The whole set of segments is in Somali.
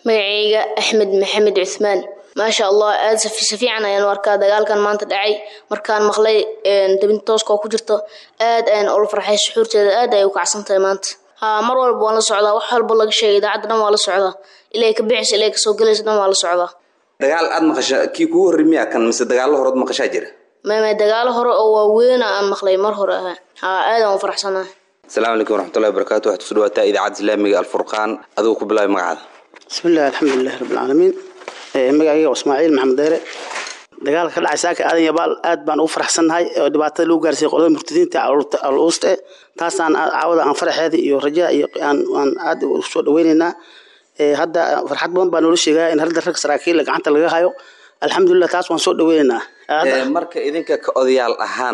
magacayga axmed maxamed cuthmaan maasha allah aada si fiican ayaan u arkaa dagaalkan maanta dhacay markaan maqlay dabinta tooska oo ku jirto aad ayaan ula farxay suxuurteeda aad ay u kacsan tahay maanta haa mar walba waan la socdaa wax walba laga sheegay idaacadda dhan waa la socdaa ilaa ka bixis ilaa kasoo galaysa dhan waa la socdaa dagaal aad maqasha kii kugu horrey miyaa kan mise dagaallo horood maqashaa jira mama dagaalo hore oo waaweyn aan maqlay mar hore ahaa haa aadaan u faraxsanaa asalaamu calaykum waraxmatullahi wabarakaatu waxaad kusoo dhawaataa idaacadda islaamiga alfurqaan adigu ku bilaabay magacaada bismillahi alxamdulilahi rabbilcaalamiin magacayga ismaaciil maxamed deere dagaalka ka dhacay saaka aadan yabaal aad baan ugu faraxsannahay oo dhibaatada lagu gaarsiiyey qolada murtadiinta al-uuste taasaan caawada aan faraxeeda iyo rajaa iyo aan aad usoo dhaweyneynaa hadda farxad badan baa noola sheegaya in hadda rag saraakiil gacanta laga hayo alxamdulilah taas waan soo dhaweyneynaa marka idinka ka odayaal ahaan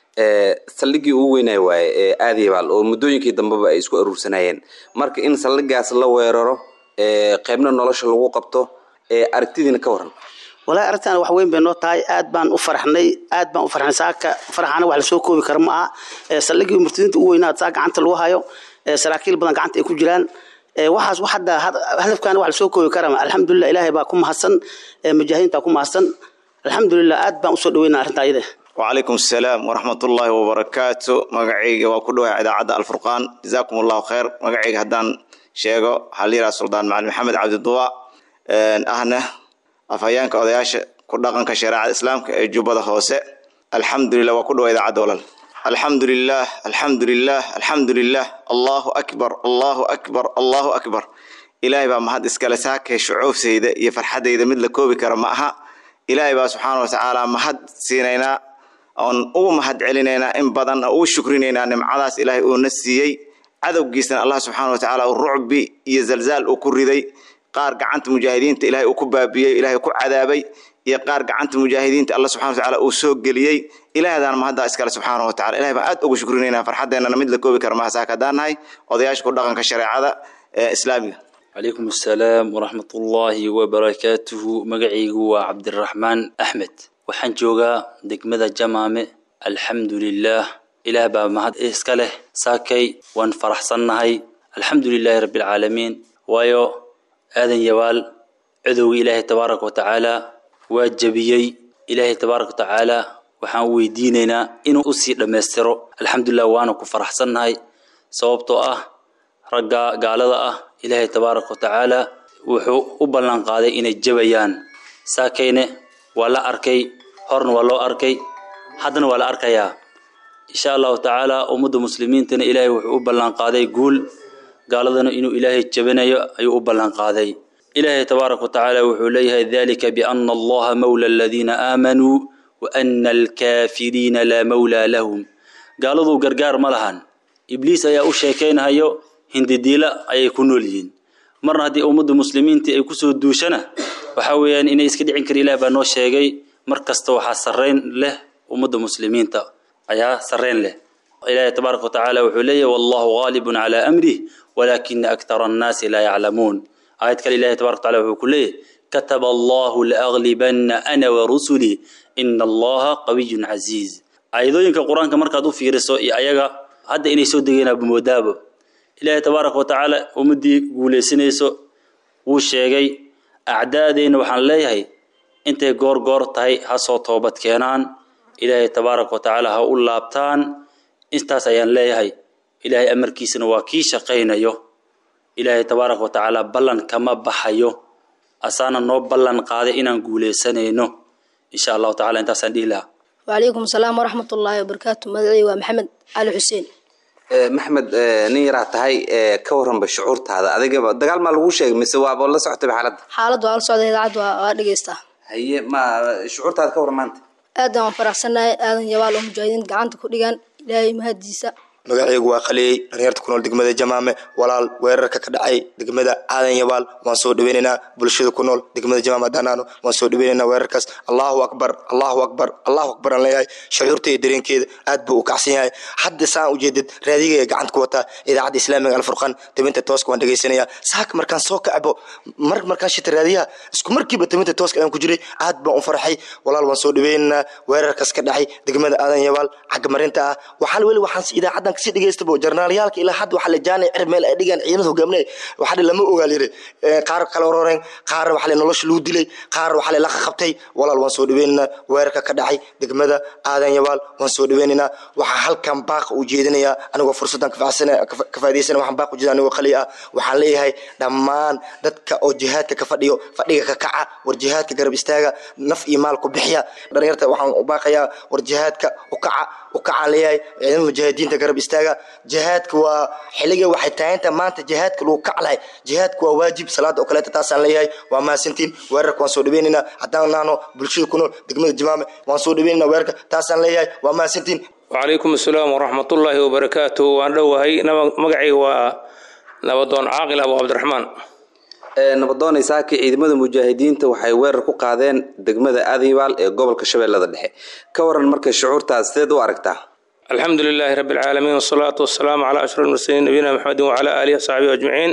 saldhiggii ugu weynay waaye ee aadyabaal oo muddooyinkii dambeba ay isku aruursanayeen marka in saldhigaas la weeraro qaybna nolosha lagu qabto aragtidiina ka waran walahi arrintan wax weyn bay noo tahay aad baan u faraxnay aad baan u farxnay saaka faraxana wax lasoo koobi kara ma aha saldhiggii murtadiinta ugu weynaa saa gacanta lagu hayo saraakiil badan gacanta ay ku jiraan waxaas hadda hadafkan wax lasoo koobi kara alxamdulilah ilaahay baa ku mahadsan mujaahidiinta ku mahadsan alxamdulilah aad baan usoo dhaweynaa arrinta ayada wacalaykum asalaam waraxmatullaahi wabarakaatu magacayga waa ku dhawahay idaacadda alfurqaan jazaakum allahu khayr magacayga haddaan sheego waxaa la yidhaha suldaan macalin maxamed cabdiduwa ahna afhayeenka odayaasha ku dhaqanka shareecada islaamka ee jubbada hoose alxamdulilah waa ku dhawa idaacadda walal alxamdu lilah alxamdu lilah alxamdu lilah allahu akbar allahu akbar allahu akbar ilaahay baa mahad iskale saakay shucuufsayda iyo farxaddayda mid la koobi kara ma aha ilaahay baa subxaana wa tacaala mahad siinaynaa oon ugu mahad celinaynaa in badan oo ugu shukrinaynaa nimcadaas ilaahay uuna siiyey cadowgiisana allah subxaana wa tacaala rucbi iyo zalzaal uu ku riday qaar gacanta mujaahidiinta ilaahay uu ku baabiyey ilaahay ku cadaabay iyo qaar gacanta mujaahidiinta alla subxana wa tacaala uu soo geliyey ilaahdaana mahaddaa iskale subxaana wa tacala ilahay baan aad ugu shukrinaynaa farxaddeenana mid la koobi kara maha saaka haddaan nahay odayaasha ku dhaqanka shareecada ee islaamiga calaykum assalaam waraxmatullaahi wabarakaatuhu magacaygu waa cabdiraxmaan axmed waxaan joogaa degmada jamaame alxamdu lilaah ilaah baa mahad iska leh saakay waan faraxsannahay alxamdu lilaahi rabbialcaalamiin waayo aadan yabaal cadowga ilaahay tabaaraka wa tacaala waa jebiyey ilaahay tabaaraka wa tacaala waxaan weydiinaynaa inuu usii dhammaystiro alxamdulilah waana ku faraxsannahay sababtoo ah ragga gaalada ah ilaahay tabaaraka wa tacaala wuxuu u ballan qaaday inay jabayaan saakayne waa la arkay horna waa loo arkay haddana waa la arkayaa insha allahu tacaala ummadda muslimiintana ilaahay wuxuu u ballan qaaday guul gaaladana inuu ilaahay jabinayo ayuu u ballan qaaday ilaahay tabaaraka wa tacaala wuxuu leeyahay dalika biana allaha mawla aladiina aamanuu wa ana alkaafiriina laa mawlaa lahum gaaladuu gargaar ma lahan ibliis ayaa u sheekaynahayo hindidiila ayay ku nool yihiin marna haddii ummadda muslimiintii ay kusoo duushana waxa weeyaan inay iska dhicin kara ilaah baa noo sheegay mar kasta waxaa sarrayn leh ummadda muslimiinta ayaa sarrayn leh ilaahay tabaaraka wa tacaala wuxuu leeyahy wallahu gaalibun calaa amrih walaakina aktara annaasi laa yaclamuun aayad kale ilahay tabaraka wa tacala wuxuu ku leeyahy kataba allahu laaglibanna ana warusulii ina allaha qawiyun casiiz aayadooyinka qur-aanka markaad u fiiriso iyo ayaga hadda inay soo degeenaaba moodaabo ilaahay tabaaraka wa tacaala ummaddii guulaysanayso wuu sheegay acdaadeenna waxaan leeyahay intay goor goor tahay ha soo toobad keenaan ilaahay tabaaraka wa tacaala ha u laabtaan intaas ayaan leeyahay ilaahay amarkiisana waa kii shaqaynayo ilaahay tabaaraka wa tacaala ballan kama baxayo asaana noo ballan qaaday inaan guulaysanayno insha allahu tacala intaasaan dhihi lahaa wacalaykum asalaam waraxmatullaahi wabarakaatu magacii waa maxamed cali xuseen maxmed nin yaraa tahay ka waranba shucuurtaada adigaba dagaal maa lagu sheegay mise waaba la socotayba xaaladda xaaladda waa la socda idaacadda waa waa dhegeystaa haye ma shucuurtaada ka waran maanta aadan waan faraxsannahay aadan yabaal oo mujaahidiin gacanta ku dhigaan ilaahay mahadiisa magacaygu waa qaliyey dhalinyarta ku nool degmada jamaame walaal weerarka ka dhacay degmada aadan yabaal waan soo dhaweynaynaa bulshada ku nool degmada jamaame danaano waan soo dhaweynaynaa weerarkaas allahu akbar allahu akbar allahu akbar aan leeyahay shucuurta iyo dareenkeeda aad buu u kacsan yahay hadda saan ujeedad raadiga gacanta ku wataa idaacadda islaamiga alfurqaan tabinta tooska waan dhegeysanaya saaka markaan soo kacbo mar markaan shita raadiyaha isku markiiba tabinta tooska ayaan ku jiray aad baan u farxay walaal waan soo dhaweynaynaa weerarkaas ka dhacay degmada aadan yabaal xagga marinta ah waxaa weli waxaan idaacaddan haddaan kasii dhegeystabo jarnaalyaalka ilaa hadda waxaa la jaanay cir meel ay dhigaan ciidamada hogaaminaya waxaa dhe lama ogaa layiri qaar kala roreen qaar waxaa le nolosha lagu dilay qaar waxaa le laqa qabtay walaal waan soo dhaweynaynaa weerarka ka dhacay degmada aadan yabaal waan soo dhaweynaynaa waxaa halkan baaqa u jeedinayaa anigoo fursaddan ka faa'idaysana waxaan baaq u jeeda anigoo qali ah waxaan leeyahay dhammaan dadka oo jihaadka ka fadhiyo fadhiga ka kaca war jihaadka garab istaaga naf iyo maal ku bixiya dhalinyarta waxaan u baaqayaa war jihaadka u kaca u kacaan leeyahay ciidamada mujaahidiinta garab istaaga jihaadka waa xiliga waxay taaganta maanta jihaadka lagu kaclahay jihaadka waa waajib salaada oo kaleeta taasaan leeyahay waa mahadsantiin weerarka waan soo dhaweynaynaa haddaan nahno bulshada ku nool degmada jimaame waan soo dhaweynaynaa weerarka taasaan leeyahay waa mahadsantiin وعليكم السلام ورحمة الله وبركاته وأن دوهي مقعي ونبضون عاقل أبو عبد الرحمن nabadoon isaaki ciidamada mujaahidiinta waxay weerar ku qaadeen degmada aadibaal ee gobolka shabeellada dhexe ka waran markay shucuurtaas sideed u aragtaa الحمد لله رب العالمين والصلاة والسلام على أشرف المرسلين نبينا محمد وعلى آله وصحبه أجمعين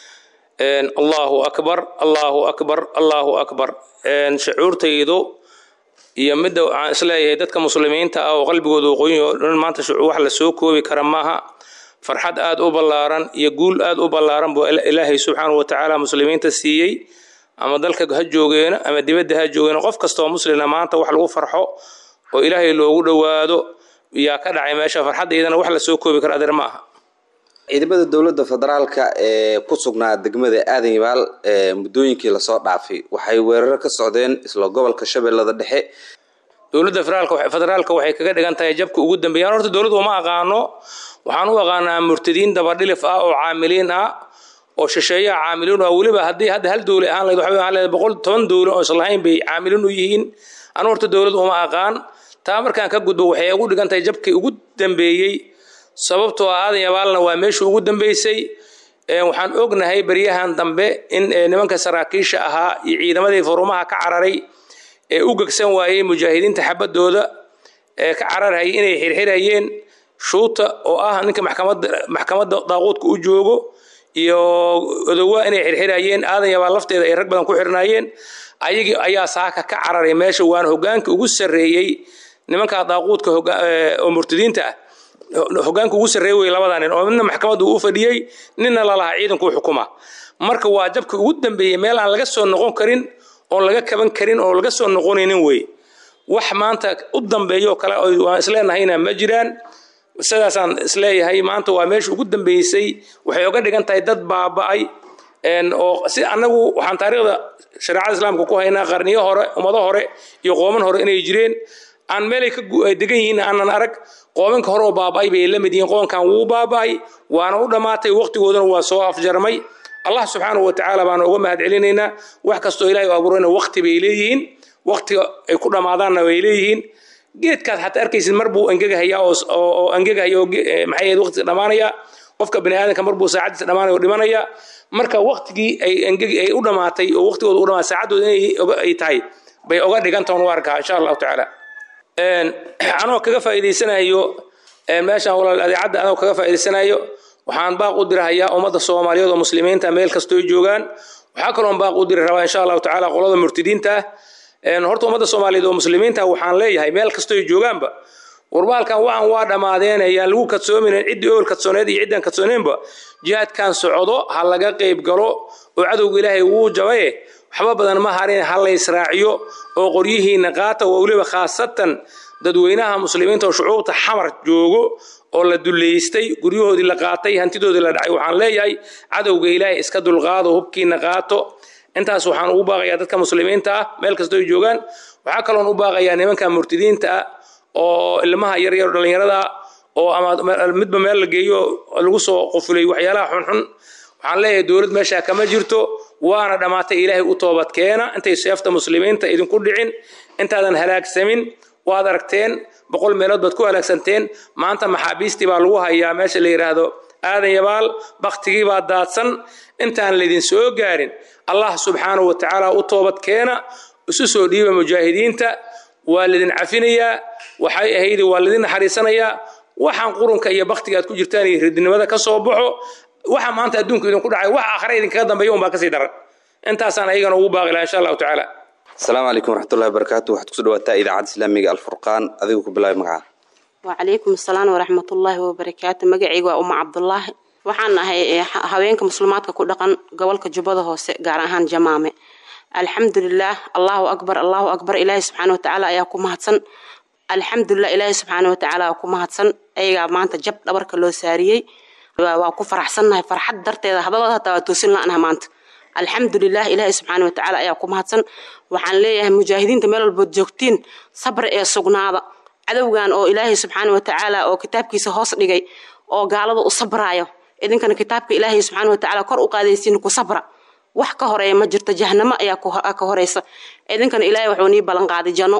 إن الله أكبر الله أكبر الله أكبر إن شعور تيدو iyo midda waxaan isleeyahay dadka muslimiinta ah oo qalbigooda waqooyi oo dhan maanta wax la soo koobi kara maaha farxad aada u ballaaran iyo guul aada u ballaaran buu ilaahay subxaanahu watacaala muslimiinta siiyey ama dalka ha joogeena ama dibadda ha joogeena qof kastoo muslina maanta wax lagu farxo oo ilaahay loogu dhowaado yaa ka dhacay meesha farxaddaydana wax la soo koobi kara adeer ma aha ciidamada dowladda federaalka ee ku sugnaa degmada aadan yabaal ee muddooyinkii lasoo dhaafay waxay weeraro ka socdeen isla gobolka shabeellada dhexe dowladda federaalka waxay kaga dhigan tahay jabka ugu dambeeyaan horta dowladdu uma aqaano waxaan u aqaanaa murtadiin dabadhilif ah oo caamiliin ah oo shisheeyaha caamiliin ah weliba haddii hadda hal dowle ahaan lahayd waxay ahaan lahayd boqol toban dowle oo islahayn bay caamiliin u yihiin anu horta dowladdu uma aqaan taa markaan ka gudbo waxay ugu dhigan tahay jabkii ugu dambeeyey sababtoo ah aadan yabaalna waa meeshii ugu dambeysay waxaan ognahay beryahan dambe in nimanka saraakiisha ahaa iyo ciidamadii furumaha ka cararay ee u gegsan waayey mujaahidiinta xabadooda ee ka cararhayay inay xirxirayeen shuuta oo ah ninka maxkamadda maxkamadda daaquudka u joogo iyo odowa inay xirxirayeen aadan yabaal lafteeda ay rag badan ku xirnaayeen ayagii ayaa saaka ka cararay meesha waana hogaanka ugu sarreeyey nimanka daaquudka oo murtadiinta ah hogaanka ugu sarreey wey labadaa nin oo midna maxkamadda uu u fadhiyey ninna lalahaa ciidankuu xukuma marka waa jabka ugu dambeeyey meel aan laga soo noqon karin oon laga kaban karin oo laga soo noqonaynin wey wax maanta u dambeeyo kale waan isleenahayna ma jiraan sidaasaan isleeyahay maanta waa meesha ugu dambeysay waxay oga dhigan tahay dad baaba'ay oo si annagu waxaan taariikhda shareecada islaamka ku haynaa qarniyo hore ummado hore iyo qooman hore inay jireen aan meelay ka degan yihiin aanan arag qoomanka hore oo baaba'ay bay la mid yihiin qoonkan wuu baaba'ay waana u dhammaatay waqtigooduna waa soo afjarmay allah subxaanahu wa tacaala baana uga mahad celinaynaa wax kastoo ilaahay u abuurayna waqti bay leeyihiin waqtiga ay ku dhammaadaanna way leeyihiin geedkaad xataa arkaysid mar buu angegahayaa oo angegahaya oo maxay ahayd waqtiga dhammaanaya qofka bani aadanka mar buu saacadiisa dhammaanaya oo dhimanaya marka waqtigii ay angegi ay u dhammaatay oo waqtigooda u dhammaatay saacaddooda inay tahay bay oga dhigantahan u arkaa insha allahu tacaala anoo kaga faa'iidaysanayo meeshaan walaal adeecadda anoo kaga faa'iidaysanayo waxaan baaq u dirahayaa ummadda soomaaliyeed oo muslimiinta meel kastoo joogaan waxaa kaloon baaq u diri rabaa insha allahu tacaala qolada murtidiinta ah horta ummadda soomaaliyeed oo muslimiinta waxaan leeyahay meel kastoo joogaanba warbaalkan waxaan waa dhammaadeen ayaan lagu kadsoomaynin ciddii ool kadsooneed iyo ciddaan kadsooneenba jihaadkan socdo ha laga qayb galo oo cadowga ilaahay wuu jabaye waxba badan ma harin ha la israaciyo oo qoryihiina qaata oo weliba khaasatan dadweynaha muslimiinta oo shucuubta xamar joogo oo la duleystay guryahoodii la qaatay hantidoodii la dhacay waxaan leeyahay cadowga ilaahay iska dulqaado hubkiina qaato intaas waxaan ugu baaqayaa dadka muslimiinta ah meel kastoo ay joogaan waxaa kaloon u baaqayaa nimanka murtidiinta ah oo ilmaha yaryar dhallinyarada oo ama midba meel la geeyo lagu soo qufulay waxyaalaha xunxun waxaan leeyahay dowlad meesha kama jirto waana dhammaatay ilaahay u toobad keena intay seefta muslimiinta idinku dhicin intaadan halaagsamin waad aragteen boqol meelood baad ku halaagsanteen maanta maxaabiistii baa lagu hayaa meesha la yidhaahdo aadan yabaal baktigii baa daadsan intaan laydin soo gaarin allah subxaanahu wa tacaala u toobad keena isu soo dhiiba mujaahidiinta waa laydin cafinayaa waxay ahaydi waa laydin naxariisanayaa waxaan qurunka iyo baktiga aad ku jirtaan iyo ridnimada ka soo baxo waxa maanta adduunka idinku dhacay wax aakhare idinkaga dambeeya unbaa kasii daran intaasaan ayagana ugu baaqi lahaa insha allahu tacaala asalaamu calaykum waraxmatullahi wabarakaatu waxaad kusoo dhawaataa idaacadda islaamiga alfurqaan adigu ku bilaabi magaca wacalaykum asalaam waraxmatullaahi wabarakaatu magacayga waa uma cabdulaahi waxaan ahay haweenka muslimaadka ku dhaqan gobolka jubbada hoose gaar ahaan jamaame alxamdulilaah allahu akbar allahu akbar ilaahi subxaana watacaala ayaa ku mahadsan alxamdulilah ilaahi subxaana watacaala waa ku mahadsan ayagaa maanta jab dhabarka loo saariyey waa ku faraxsannahay farxad darteeda hadalada hataa waa toosin la-naha maanta alxamdulilah ilaahi subxaana watacaala ayaa ku mahadsan waxaan leeyahay mujaahidiinta meel walbood joogtiin sabri ee sugnaada cadowgan oo ilaahay subxaana watacaala oo kitaabkiisa hoos dhigay oo gaalada u sabraayo idinkana kitaabka ilaahay subxaana watacaala kor u qaadaysiin ku sabra wax ka horeeya ma jirto jahanamo ayaa ka horeysa idinkana ilaahay wuxuu nii ballan qaaday janno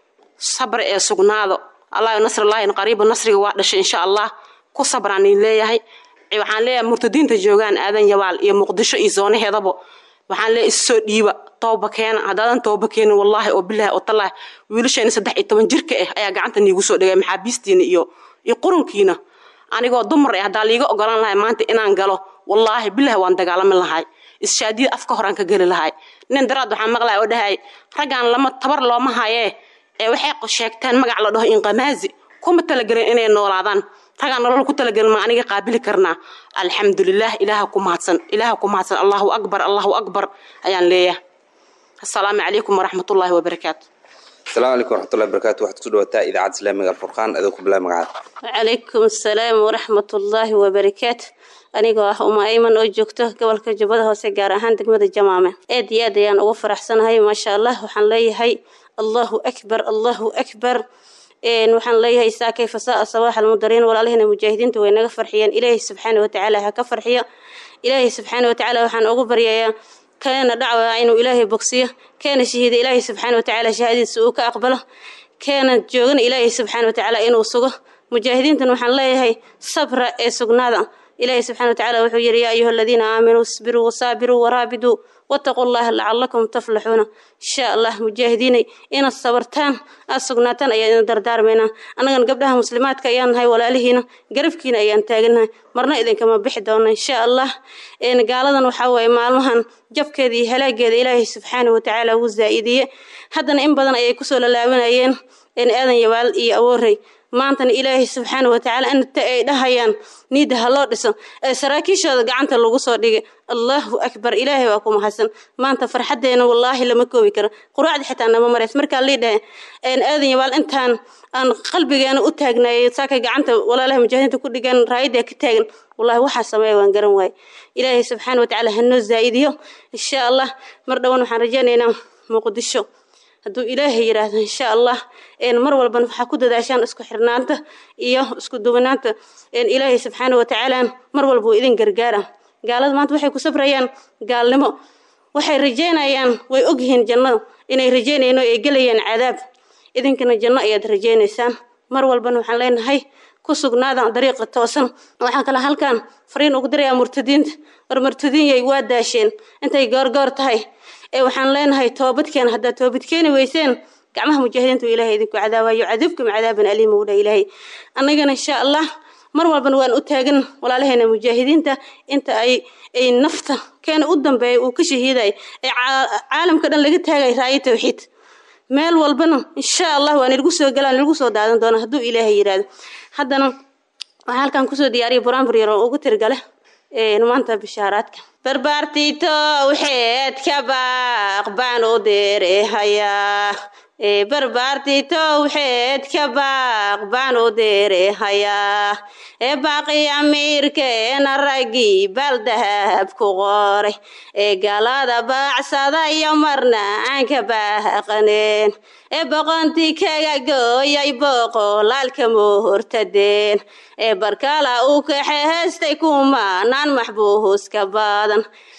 sabri ee sugnaado allah nasrillaahi qariiba nasriga waa dhashay insha allah ku sabraan niin leeyahay waxaan leeyahay murtadiinta joogaan aadan yabaal iyo muqdisho iyo zoonaheedaba waxaan leeyahay issoo dhiiba tooba keena haddaadan tooba keenin wallaahi oo bilaahi oo tallaahi wiilasheena saddex iyo toban jirka ah ayaa gacanta niigu soo dhigay maxaabiistiina iyo iyo qurunkiina anigoo dumar ah haddaa liiga ogolaan lahay maanta inaan galo wallaahi bilaahi waan dagaalami lahay ishaadiyada afka horaan ka geli lahay nin daraad waxaan maqlaya oo dhahay raggaan lama tabar looma hayee ee waxay sheegteen magac la dhaho inqamaazi kuma talagelin inay noolaadaan ragaan nolol ku talagelin ma aniga qaabili karnaa alxamdulilah ilaaha ku mahadsan ilaaha ku mahadsan allahu akbar allahu akbar ayaan leeyahay asalaamu calaykum waraxmatullaahi wabarakaatu asalaamu calaykum waraxmatullahi wabarakaatu waxaad kusoo dhawaataa idaacadda islaamiga alfurqaan adoo ku bilaa magacaada wacalaykum asalaam waraxmatullaahi wabarakaatu anigoo ah uma ayman oo joogto gobolka jubbada hoose gaar ahaan degmada jamaame aad iyo aad ayaan ugu faraxsanahay maasha allah waxaan leeyahay allahu akbar allahu akbar waxaan leeyahay saa kayfa saa sabaax almudariin walaalihina mujaahidiinta way naga farxiyeen ilaahay subxaana watacaala ha ka farxiyo ilaahay subxaana watacaala waxaan ugu baryayaa keena dhacwa inuu ilaahay bogsiyo keena shahiida ilaahay subxaana watacaala shahaadadiisa uu ka aqbalo keena joogana ilaahay subxaana watacaala inuu sugo mujaahidiintan waxaan leeyahay sabra ee sugnaada ilaahay subxana watacaala wuxuu yidhi yaa ayuha aladiina aaminuu isbiruu wasaabiruu waraabiduu wataquu llaha lacalakum taflaxuuna insha allah mujaahidiinay inaad sabartaan aad sugnaataan ayaan idin dardaarmaynaa annagana gabdhaha muslimaadka ayaan nahay walaalihiina garabkiina ayaan taaganahay marna idinkama bixi doona insha allah gaaladan waxaa waaye maalmahan jabkeeda iyo halaageeda ilaahay subxaana watacaala ugu zaa-idiye haddana in badan ayay kusoo lalaabanayeen aadan yabaal iyo awoorey maantana ilaahay subxaana watacaala inta ay dhahayaan niida ha loo dhiso ee saraakiishooda gacanta lagu soo dhigay allahu akbar ilaahay waa ku mahadsan maanta farxadeena wallaahi lama koobi karo quraacda xitaa nama marays markaa lii dhahe aadan yabaal intaan aan qalbigeena u taagnaayay saakay gacanta walaalaha mujaahidiinta ku dhigan raayadda ka taagan wallahi waxaa sameeya waan garan waaye ilaahay subxaana watacaala hanoo zaa-idiyo insha allah mar dhowan waxaan rajaynaynaa muqdisho hadduu ilaahay yidhaahdo insha allah mar walbana waxaa ku dadaashaan isku xirnaanta iyo isku duwanaanta ilaahay subxaana watacaala mar walba wuu idin gargaara gaalada maanta waxay ku sabrayaan gaalnimo waxay rajeynayaan way ogyihiin jannada inay rajeynayaan oo ay gelayaan cadaab idinkana janno ayaad rajeynaysaan mar walbana waxaan leenahay ku sugnaada dariiqa toosan waxaan kale halkan fariin ugu dirayaa murtadiinta war murtadiinyay waa daasheen intay goorgoor tahay ee waxaan leenahay toobadkeena haddaad toobad keeni weyseen gacmaha mujaahidiinta ilahay idinku cadaabayo cadibkum cadaaban aliima wudha ilaahay annagana insha allah mar walbana waan u taagan walaalaheena mujaahidiinta inta ay ay nafta keena u dambeeya uu ka shahiiday ee caalamka dhan laga taagay raayo tawxiid meel walbana insha allah waa nalagu soo galaan nalagu soo daadan doona hadduu ilaahay yidhaahdo haddana waxaa halkan kusoo diyaariya buraanbur yar oo ugu tirgale maanta bishaaraadka barbaartiito waxeed ka baaq baan u deerehayaa barbaartiito waxeed ka baaq baan u deerehayaa ee baaqi amiirkeena raggii baldahab ku qoray ee galada baacsada iyo marna aan ka baaqaneen ee boqontii kaga gooyay boqolaalka muhortadeen ee barkala uu kaxe heestay kumanaan maxbuuska badan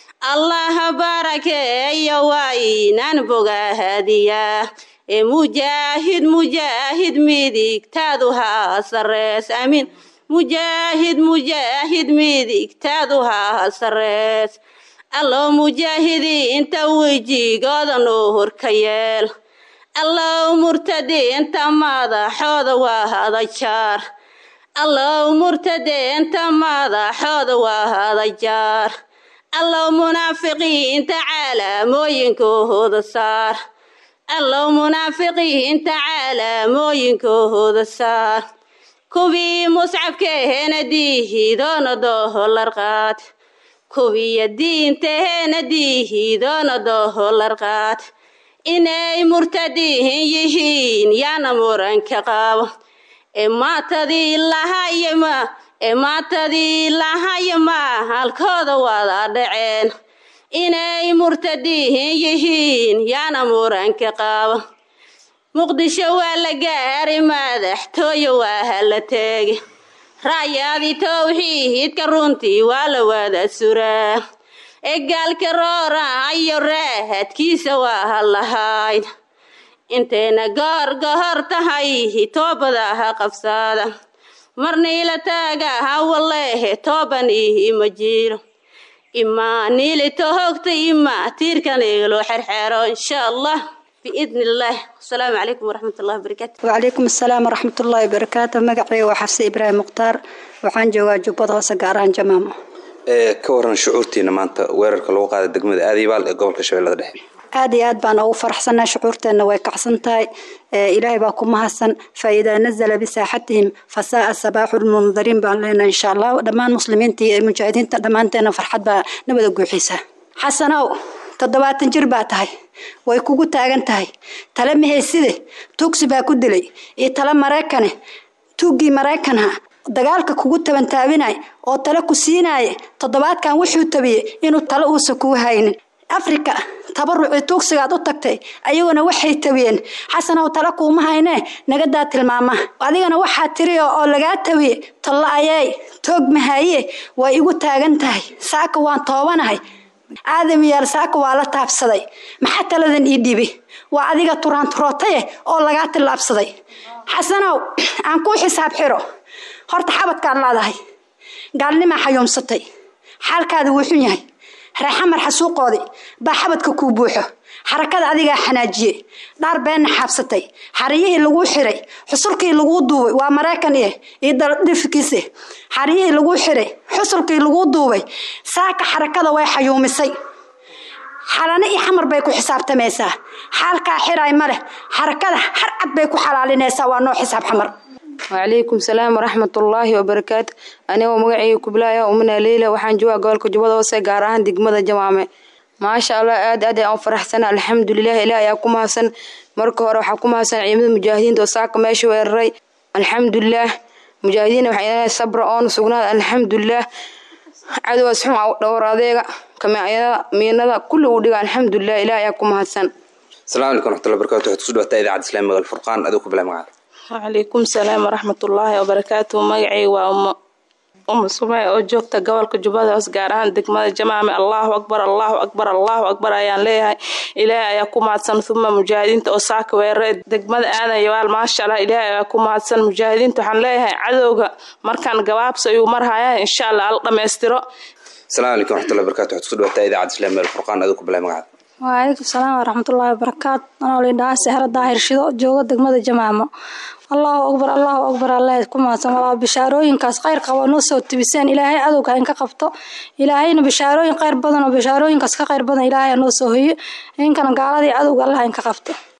allaha barakeeyo waa inaan bogaahadiyaa ee mujaahid mujaahid midigtaadu haa sarees amiin mujaahid mujaahid midigtaadu haa sarees allow mujaahidiinta wejigooda nuhur ka yeel allow murtadiinta madaxooda waa hadajaar allow murtadiinta madaxooda waa hadajaar allow munaafiqiinta calaamooyinkooda saar allow munaafiqiinta calaamooyinkooda saar kuwii muscabkeehena diihidoona dooholar qaad kuwiya diintahena diihidoona dooholar qaad inay murtadihin yihiin yaana muranka qaabo ee maatadii lahayama ee maatadii lahayama halkooda wada dhaceen inay murtadihin yihiin yaana muranka qaabo muqdisho waa la gaari madaxtooye waa hala teegi ra'yaadii towxiidka runtii waa la wada suraa egaalka roorahayo raahadkiisa waa halahayd intayna goor gohor tahay toobada ha qabsaada marniila taaga ha waleehe tooban ihi ma jiro imaa niili tohogta imaa tiirkan igalo xerxero insha allah biidni illaah asalaamu calaykum waraxmat ullahi wabarakaatu وعليكم السلام ورحمة الله وبركاته مقعي وحفصة إبراهيم مختار وحان جوا جبض هوسة قاران جمامو ee ka waran shucuurtiina maanta weerarka lagu qaaday degmada aadiibaal ee gobolka shabeellada dhexe aad iyo aad baan ugu faraxsanaa shucuurteenna way kacsan tahay ee ilaahay baa ku mahadsan faidaa nazala bisaaxatihim fasaaa sabaaxu lmundariin baan leenahay insha allah dhammaan muslimiinta iyo mujaahidiinta dhammaanteena farxad baa nabada guuxisa xasanow toddobaatan jir baa tahay way kugu taagan tahay tale mahayside tugsi baa ku dilay iyo tale maraykane tuuggii maraykanha dagaalka kugu tabantaabinay oo tale ku siinaya toddobaadkan wuxuu tabiyey inuu tale uusa kuu haynin afrika tabarucii tuugsigaad u tagtay ayaguna waxay tabiyeen xasanow tale kuuma haynee nagadaa tilmaama adigana waxaa tiri oo lagaa tabiye talla ayay toog mahaye way igu taagan tahay saaka waan toobanahay aadam yaal saaka waa la taabsaday maxaa taladan ii dhibi waa adiga turaanturootaye oo lagaa tillaabsaday xasanow aan kuu xisaab xiro horta xabadkaad leedahay gaalnimaa xayuumsatay xaalkaada wuu xun yahay reexamar xasuuqoodii baa xabadka kuu buuxo xarakada adigaa xanaajiye dhaar beenna xaabsatay xariyihii laguu xiray xusulkii laguu duubay waa maraykan iyo iyo daldhifikiise xariyihii laguu xiray xusulkii laguu duubay saaka xarakada way xayuumisay xalane iyo xamar bay ku xisaabtamaysaa xaalkaa xiray ma leh xarakada har cad bay ku xalaalinaysaa waa noo xisaab xamar وعليكم السلام ورحمة الله وبركاته أنا ومقعي كبلايا ومنا ليلة وحان جوا قولك جبضة وسي قارهان دقمة جمامة ما شاء الله آد آد أو فرح سنة الحمد لله إله ياكم حسن مركو هورا وحاكم حسن عيمد المجاهدين دوساك ماشي ويري الحمد لله مجاهدين وحينا صبر أون سقنا الحمد لله عدو اسحم دور هذيك كما أيضا مينada كل وديga الحمد لله إله ياكم حسن السلام عليكم ورحمة الله وبركاته waxaad kusoo dhawataa idaacadda islaamiga alfurqaan aduu ku bilaa magacaada وعليكم السلام ورحمة الله وبركاته مقعي وأم أم سمية oo joogta gobolka Jubbada Hoose gaar ahaan degmada Jamaame Allahu Akbar Allahu Akbar Allahu Akbar ayaan leeyahay Ilaahay ayaa ku mahadsan thumma mujaahidiinta oo saaka weeraray degmada aadan yawaal maasha Allah Ilaahay ayaa ku mahadsan mujaahidiinta waxaan leeyahay cadowga markaan gabaabso ayuu marhayaa insha Allah al dhameystiro السلام عليكم ورحمة الله وبركاته waxaad kusoo dhawataa idaacadda islaamiga alfurqaan aduu ku bilaa magacaada وعليكم السلام ورحمة الله وبركاته أنا وليدها سهرة داهر شدو جوغة دقمة جمامة الله أكبر الله أكبر الله كما سمع بشاروين كاس خير قوا نص وتبسين إلهي عدو كان كقبطه إلهي بشاروين خير بدن وبشاروين كاس خير بدن إلهي نص هي إن كان قال عدو الله إن كقبطه